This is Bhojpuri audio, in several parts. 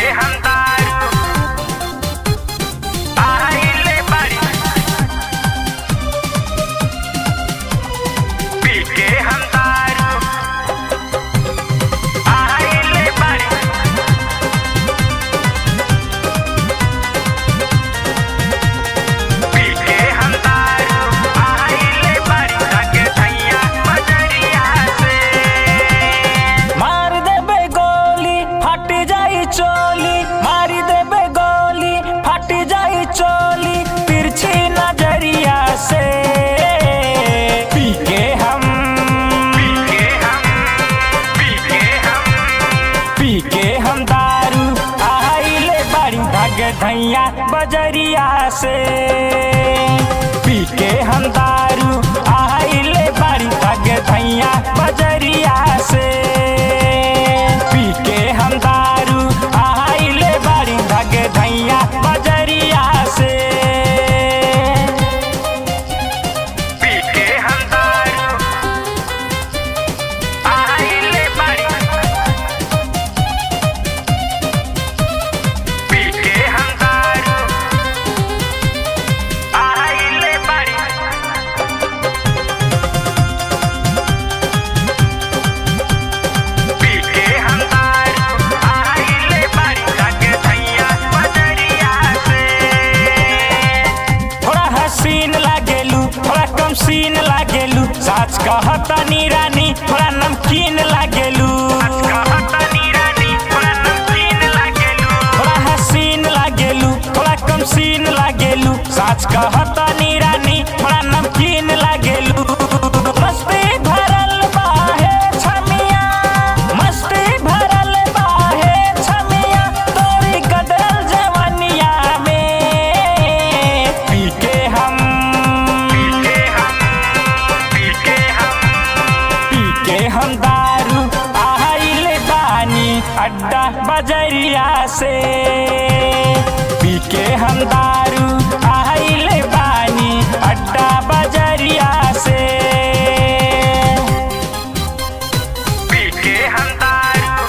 हम दारू आइले बाड़ी पी के हम दारू आइले बाड़ी पी के हम दारू आइले बाड़ी लगे धैया बजरिया से मार देबे गोली फट जाई चोली मार देबे गोली फट जाई चोली तिरछी नजरिया से पी के हम पी के हम पी के हम पी के हम दारू आइले बाड़ी धग धैया बजरिया से पी के हम दारू आइले बाड़ी धग धैया बजरिया से पी के हम दारू आइले बाड़ी धग धैया बजरिया से पी के हम दारू आइले बाड़ी पी के हम दारू आइले बाड़ी पी के हम दारू आइले बाड़ी लगे धैया बजरिया से थोड़ा हसीन लागेलू थोड़ा कम सीन लागेलू साच कहता नी रानी थोड़ा नमकीन लागेलू कहतनी रानी थोड़ा नमकीन लागेलू थोड़ा हसीन लागेलू थोड़ा कम सीन लागेलू साच कहता नी रानी थोड़ा नमकीन लागेलू मस्ती भरल बाहे छमिया मस्ती भरल बाहे छमिया तोरी गदल जवनिया में पी के हम पी के हम पी के हम पी के हम दारू आइले बानी अड्डा बजरिया से पी के हम दारू आइले बानी अड्डा बजरिया से पी के हम दारू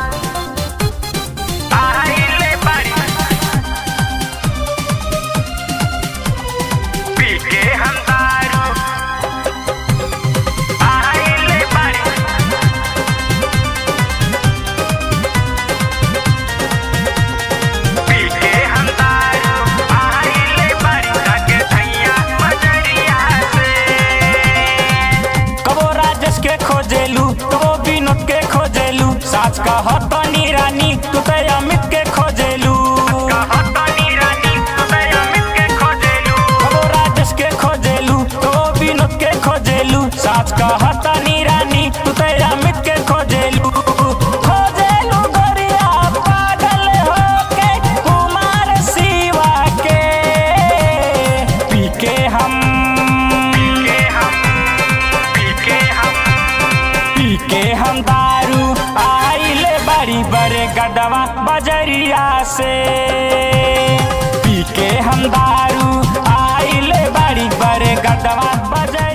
आइले बाड़ी पी के हम दारू आइले बाड़ी पी के हम दारू आइले बाड़ी लगे धैया बजरिया से कबो राजेश के खोजेलू कबो विनोद के खोजेलू साच कहता नी रानी तू तो अमित के खोजेलू कहतनी रानी तुझे अमित के खोजेलू कबो राजेश के खोजेलू कबो विनोद के खोजेलू साच कहता नी रानी तू तो अमित के खोजेलू खोजेलू गोरिया पागल होके कुमार शिवा के पी के हम पी के हम पी के हम पी के हम दारू आइले बड़ी बड़े गदवा बजरिया से पी के हम दारू आइले बड़ी बड़े गदवा बजरिया